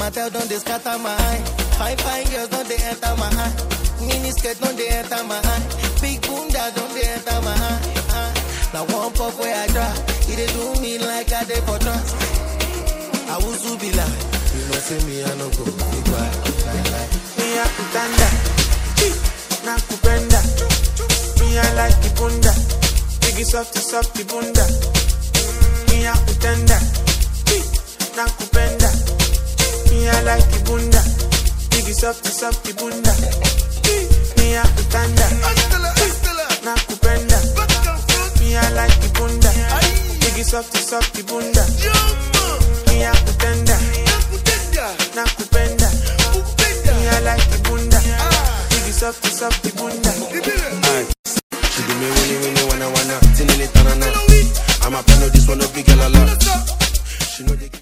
matter don't they scatter my eye. Fine, fine girls don't they enter my eye. Mini skirt don't they enter my eye. Big bunda don't they enter my eye. eye. Now one puff where I try, it dey do me like I dey for trance. I will be like, you know see me I no go be quiet. Like, like. Me a kutanda, na kupenda. Me I like the bunda, biggie softy softy bunda. Me a kutanda, na kupenda. Me I like the bunda, biggie softy softy bunda. Me a kutanda, na kupenda. Me I like the bunda, biggie softy softy bunda. Me a kutanda, na kupenda. Me I like the bunda, biggie softy softy bunda.